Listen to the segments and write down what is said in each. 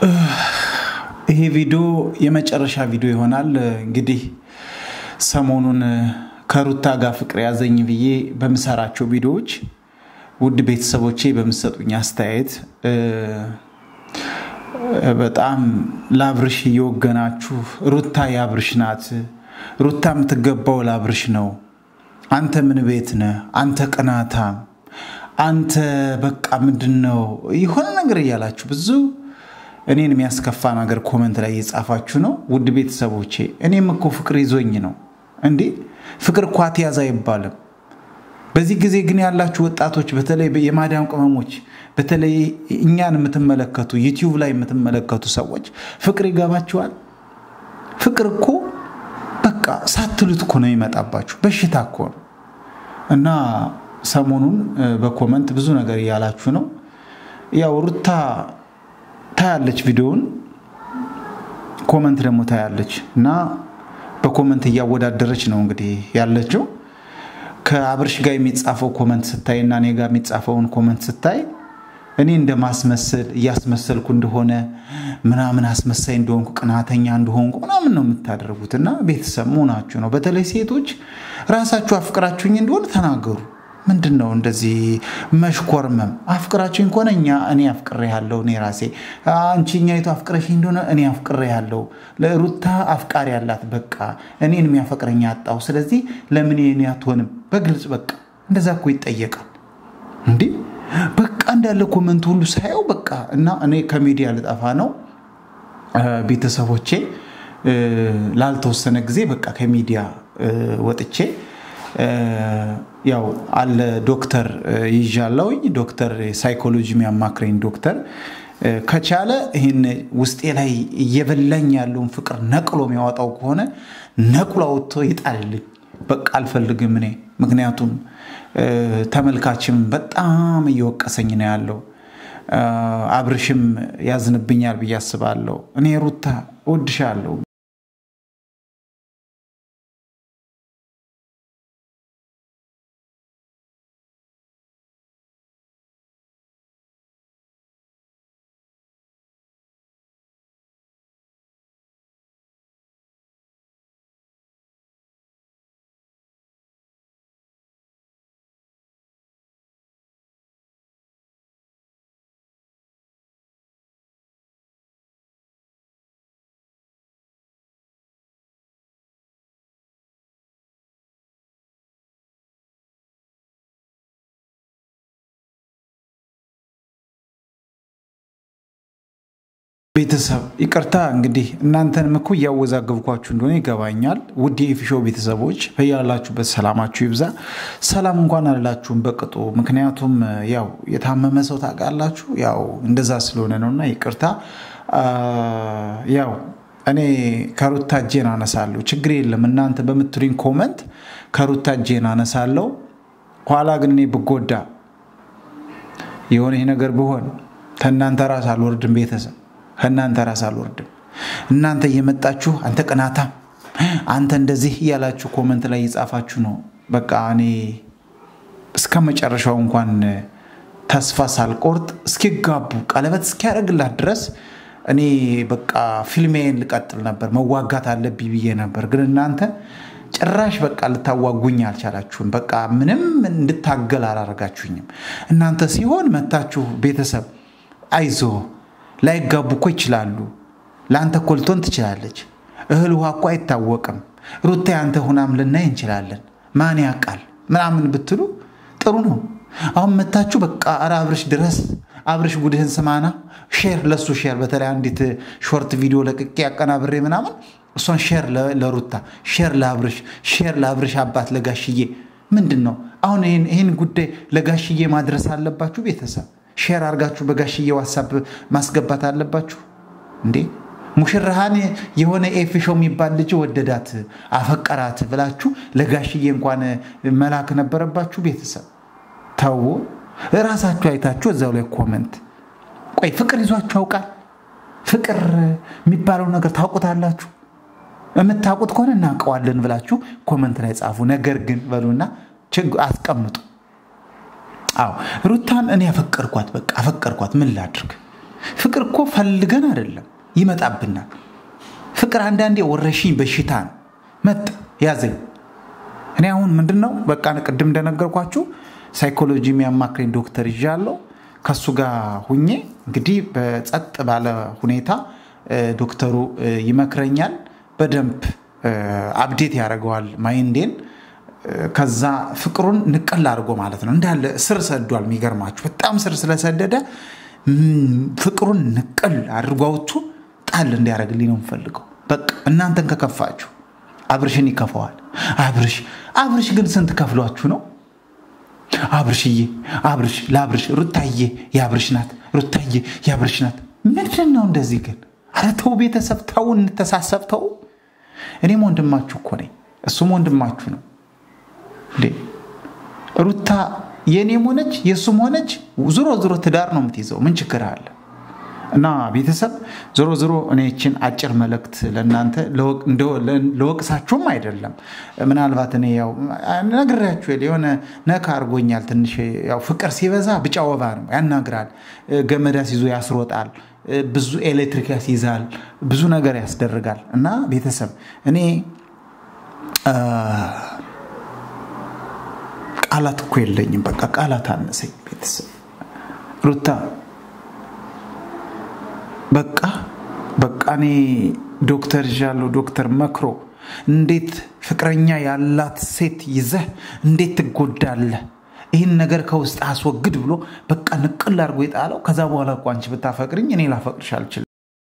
ይሄ ቪዲዮ የመጨረሻ ቪዲዮ ይሆናል። እንግዲህ ሰሞኑን ከሩታ ጋር ፍቅር ያዘኝ ብዬ በምሰራቸው ቪዲዮዎች ውድ ቤተሰቦቼ በምሰጡኝ አስተያየት በጣም ለአብርሽ እየወገናችሁ ሩታ የአብርሽ ናት፣ ሩታ የምትገባው ለአብርሽ ነው፣ አንተ ምን ቤት ነህ፣ አንተ ቅናታም፣ አንተ በቃ ምንድን ነው የሆነ ነገር እያላችሁ ብዙ እኔን የሚያስከፋ ነገር ኮመንት ላይ እየጻፋችሁ ነው። ውድ ቤተሰቦቼ እኔም እኮ ፍቅር ይዞኝ ነው እንዴ። ፍቅር እኮ አትያዝ አይባልም። በዚህ ጊዜ ግን ያላችሁ ወጣቶች፣ በተለይ የማዳም ቅመሞች፣ በተለይ እኛን የምትመለከቱ ዩቲዩብ ላይ የምትመለከቱ ሰዎች ፍቅር ይገባችኋል? ፍቅር እኮ በቃ ሳትሉት እኮ ነው የሚመጣባችሁ። በሽታ እኮ ነው። እና ሰሞኑን በኮመንት ብዙ ነገር እያላችሁ ነው። ያው ሩታ ታያለች ቪዲዮውን፣ ኮመንት ደግሞ ታያለች እና በኮመንት እያወዳደረች ነው እንግዲህ ያለችው ከአብርሽ ጋር የሚጻፈው ኮመንት ስታይ እና እኔ ጋር የሚጻፈውን ኮመንት ስታይ እኔ እንደ ማስመሰል እያስመሰልኩ እንደሆነ ምናምን አስመሳይ እንደሆንኩ ቅናተኛ እንደሆንኩ ምናምን ነው የምታደርጉት። እና ቤተሰብ መሆናችሁ ነው። በተለይ ሴቶች ራሳችሁ አፍቅራችሁኝ እንደሆነ ተናገሩ። ምንድን ነው እንደዚህ መሽኮርመም? አፍቅራችሁኝ ከሆነ እኛ እኔ አፍቅሬ ያለው እኔ ራሴ አንቺ እኛይቱ አፍቅረሽኝ እንደሆነ እኔ አፍቅሬ ያለው ለሩታ አፍቃሪ ያላት በቃ እኔን የሚያፈቅረኝ አጣው። ስለዚህ ለምን የኔ አትሆንም? በግልጽ በቃ እንደዛ እኮ ይጠየቃል እንዲህ በቃ እንዳለ ኮመንት ሁሉ ሳየው በቃ እና እኔ ከሚዲያ ልጠፋ ነው ቤተሰቦቼ ላልተወሰነ ጊዜ በቃ ከሚዲያ ወጥቼ ያው አለ ዶክተር ይዣለውኝ ዶክተር ሳይኮሎጂ የሚያማክረኝ ዶክተር ከቻለ ይህን ውስጤ ላይ እየበላኝ ያለውን ፍቅር ነቅሎ የሚያወጣው ከሆነ ነቅሎ አውጥቶ ይጣልልኝ። በቃ አልፈልግም እኔ ምክንያቱም ተመልካችም በጣም እየወቀሰኝ ነው ያለው። አብርሽም ያዝንብኛል ብዬ አስባለሁ። እኔ ሩታ እወድሻለሁ። ቤተሰብ ይቅርታ እንግዲህ እናንተንም እኮ እያወዛገብኳችሁ እንደሆነ ይገባኛል። ውድ የኢፊሾው ቤተሰቦች በያላችሁበት ሰላማችሁ ይብዛ። ሰላም እንኳን አላችሁም በቅጡ ምክንያቱም ያው የታመመ ሰው ታውቃላችሁ፣ ያው እንደዛ ስለሆነ ነውና ይቅርታ። ያው እኔ ከሩታ እጄን አነሳለሁ፣ ችግር የለም እናንተ በምትሉኝ ኮመንት ከሩታ እጄን አነሳለሁ። ኋላ ግን እኔ ብጎዳ የሆነ ይህ ነገር ብሆን ከእናንተ ራስ አልወርድም ቤተሰብ ከእናንተ ራስ አልወርድም። እናንተ እየመጣችሁ አንተ ቅናታም፣ አንተ እንደዚህ እያላችሁ ኮመንት ላይ እየጻፋችሁ ነው። በቃ እኔ እስከ መጨረሻው እንኳን ተስፋ ሳልቆርጥ እስኪጋቡ ቀለበት እስኪያደርግላት ድረስ እኔ በቃ ፊልሜን ልቀጥል ነበር፣ መዋጋት አለብኝ ብዬ ነበር። ግን እናንተ ጭራሽ በቃ ልታዋጉኝ አልቻላችሁም። በቃ ምንም እንድታገል አላረጋችሁኝም። እናንተ ሲሆን መታችሁ ቤተሰብ አይዞ ላይጋቡ እኮ ይችላሉ። ለአንተ እኮ ልትሆን ትችላለች። እህል ውሃ እኮ አይታወቅም። ሩታ ያንተ ሁናም ልናይ እንችላለን። ማን ያውቃል ምናምን ብትሉ ጥሩ ነው። አሁን መታችሁ በቃ ኧረ አብርሽ ድረስ አብርሽ ጉድህን ስማና ሼር ለሱ ሼር በተለይ አንዲት ሾርት ቪዲዮ ለቅቄ ያቀናብሬ ምናምን እሷን ሼር ለሩታ ሼር ለአብርሽ ሼር ለአብርሽ አባት ለጋሽዬ ምንድን ነው አሁን ይህን ጉዳይ ለጋሽዬ ማድረስ አለባችሁ ቤተሰብ ሼር አድርጋችሁ በጋሽዬ ዋሳብ ማስገባት አለባችሁ እንዴ። ሙሽራሃን የሆነ ኤፊሾ የሚባል ልጅ ወደዳት አፈቀራት ብላችሁ ለጋሽዬ እንኳን መላክ ነበረባችሁ። ቤተሰብ ተው፣ እራሳችሁ አይታችሁ እዛው ላይ ኮመንት። ቆይ ፍቅር ይዟችሁ ያውቃል? ፍቅር የሚባለው ነገር ታውቁታላችሁ? የምታውቁት ከሆነ እናውቀዋለን ብላችሁ ኮመንት ላይ ጻፉ። ነገር ግን በሉና አስቀምጡ። አዎ ሩታን እኔ አፈቀርኳት፣ በቃ አፈቀርኳት። ምን ላድርግ? ፍቅር እኮ ፈልገን አይደለም ይመጣብናል። ፍቅር አንዳንዴ ወረሽኝ በሽታ ነው። መጣ ያዘኝ። እኔ አሁን ምንድን ነው በቃ ቅድም እንደነገርኳችሁ ሳይኮሎጂ የሚያማክረኝ ዶክተር ይዣለሁ። ከሱ ጋር ሁኜ እንግዲህ በጸጥ ባለ ሁኔታ ዶክተሩ ይመክረኛል። በደንብ አብዴት ያደርገዋል ማይንዴን። ከዛ ፍቅሩን ንቅል አድርጎ ማለት ነው እንዳለ ስር ሰዷል። የሚገርማችሁ በጣም ስር ስለሰደደ ፍቅሩን ንቅል አድርጎ አውጥቶ ጣል እንዲያደርግልኝ ነው የምፈልገው። በቃ እናንተን ከከፋችሁ አብርሽን ይከፋዋል። አብርሽ አብርሽ ግን ስንት ከፍሏችሁ ነው? አብርሽዬ አብርሽ ለአብርሽ ሩታዬ የአብርሽ ናት፣ ሩታዬ የአብርሽ ናት። ምንድን ነው እንደዚህ ግን? ኧረ ተው ቤተሰብ ተው፣ እንተሳሰብ ተው። እኔም ወንድማችሁ እኮ ነኝ፣ እሱም ወንድማችሁ ነው እንዴ። ሩታ የእኔም ሆነች የእሱም ሆነች ዞሮ ዞሮ ትዳር ነው የምትይዘው። ምን ችግር አለ? እና ቤተሰብ ዞሮ ዞሮ እኔ ይችን አጭር መልእክት ለእናንተ ለወቅሳችሁም አይደለም። ምናልባት እኔ ያው ነግሬያችሁ የሆነ ነካ አድርጎኛል ትንሽ። ያው ፍቅር ሲበዛ ብጫ ወባ ነው ያናግራል። ገመድ አስይዞ ያስሮጣል፣ ብዙ ኤሌክትሪክ ያስይዛል፣ ብዙ ነገር ያስደርጋል። እና ቤተሰብ እኔ ቃላት እኮ የለኝም። በቃ ቃላት አነሰኝ። ቤተሰብ ሩታ በቃ በቃ እኔ ዶክተር ይዣለሁ። ዶክተር መክሮ እንዴት ፍቅረኛ ያላት ሴት ይዘህ እንዴት ትጎዳለህ? ይህን ነገር ከውስጥ አስወግድ ብሎ በቃ ንቅል አድርጎ የጣለው። ከዛ በኋላ እኮ አንቺ ብታፈቅርኝ እኔ ላፈቅርሽ አልችልም።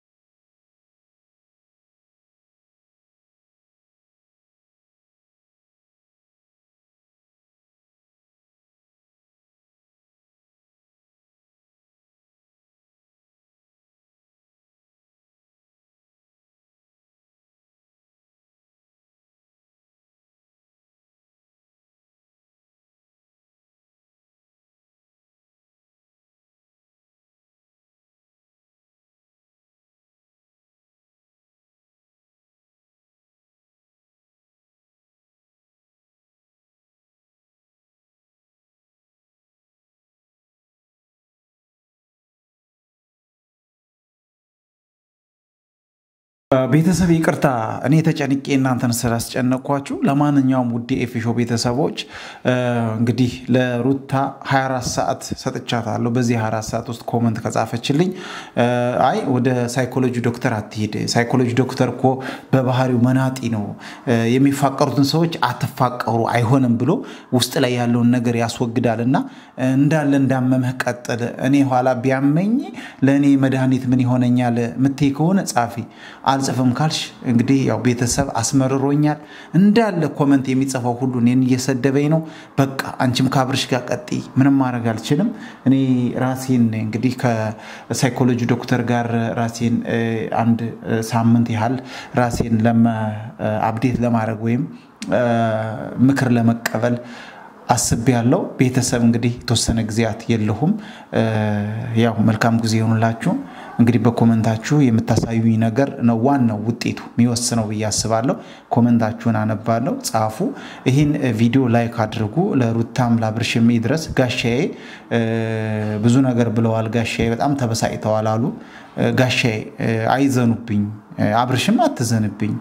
ቤተሰብ ይቅርታ፣ እኔ ተጨንቄ እናንተን ስላስጨነቅኳችሁ። ለማንኛውም ውድ ኤፊሾ ቤተሰቦች እንግዲህ ለሩታ 24 ሰዓት ሰጥቻታለሁ። በዚህ 24 ሰዓት ውስጥ ኮመንት ከጻፈችልኝ አይ ወደ ሳይኮሎጂ ዶክተር አትሄድ፣ ሳይኮሎጂ ዶክተር እኮ በባህሪው መናጢ ነው፣ የሚፋቀሩትን ሰዎች አትፋቀሩ አይሆንም ብሎ ውስጥ ላይ ያለውን ነገር ያስወግዳል እና እንዳለ እንዳመመህ ቀጥል። እኔ ኋላ ቢያመኝ ለእኔ መድኃኒት ምን ይሆነኛል ምትይ ከሆነ ጻፊ አልጽፍም ካልሽ እንግዲህ ያው ቤተሰብ አስመርሮኛል። እንዳለ ኮመንት የሚጽፈው ሁሉ እኔን እየሰደበኝ ነው። በቃ አንቺም ከአብርሽ ጋር ቀጥይ፣ ምንም ማድረግ አልችልም። እኔ ራሴን እንግዲህ ከሳይኮሎጂ ዶክተር ጋር ራሴን አንድ ሳምንት ያህል ራሴን አብዴት ለማድረግ ወይም ምክር ለመቀበል አስቤ ያለው ቤተሰብ እንግዲህ የተወሰነ ጊዜያት የለሁም። ያው መልካም ጊዜ ይሆኑላችሁ። እንግዲህ በኮመንታችሁ የምታሳዩኝ ነገር ነው ዋናው ውጤቱ የሚወስነው ብዬ አስባለሁ። ኮመንታችሁን አነባለሁ፣ ጻፉ። ይህን ቪዲዮ ላይክ አድርጉ። ለሩታም ላብርሽም ይድረስ። ጋሻዬ ብዙ ነገር ብለዋል። ጋሻዬ በጣም ተበሳጭተዋል አሉ። ጋሻዬ አይዘኑብኝ፣ አብርሽም አትዘንብኝ።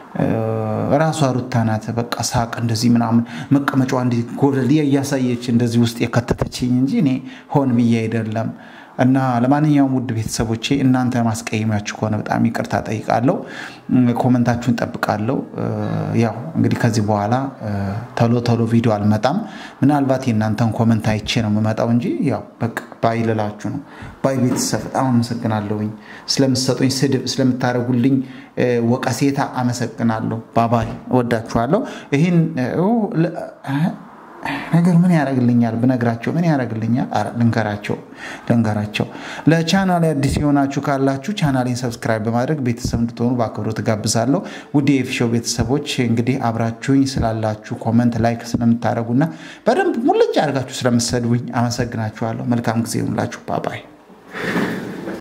ራሷ ሩታ ናት። በቃ ሳቅ እንደዚህ ምናምን መቀመጫዋ እንዲህ ጎደል እያሳየች እንደዚህ ውስጥ የከተተችኝ እንጂ እኔ ሆን ብዬ አይደለም። እና ለማንኛውም ውድ ቤተሰቦቼ እናንተ ማስቀየሚያችሁ ከሆነ በጣም ይቅርታ ጠይቃለሁ። ኮመንታችሁን ጠብቃለሁ። ያው እንግዲህ ከዚህ በኋላ ቶሎ ቶሎ ቪዲዮ አልመጣም። ምናልባት የእናንተን ኮመንት አይቼ ነው የምመጣው እንጂ ያው በቃ ባይ ልላችሁ ነው። ባይ ቤተሰብ በጣም አመሰግናለሁኝ ስለምትሰጡኝ ስድብ፣ ስለምታደርጉልኝ ወቀሴታ አመሰግናለሁ። ባባይ እወዳችኋለሁ። ይህን ነገር ምን ያደርግልኛል ብነግራቸው ምን ያደርግልኛል? ልንገራቸው ልንገራቸው። ለቻናል አዲስ የሆናችሁ ካላችሁ ቻናሌን ሰብስክራይብ በማድረግ ቤተሰብ እንድትሆኑ በአክብሮት ጋብዛለሁ። ውድ የኤፊሾው ቤተሰቦች እንግዲህ አብራችሁኝ ስላላችሁ ኮመንት፣ ላይክ ስለምታደርጉና በደንብ ሙልጭ አድርጋችሁ ስለምትሰድቡኝ አመሰግናችኋለሁ። መልካም ጊዜ ይሁንላችሁ። ባባይ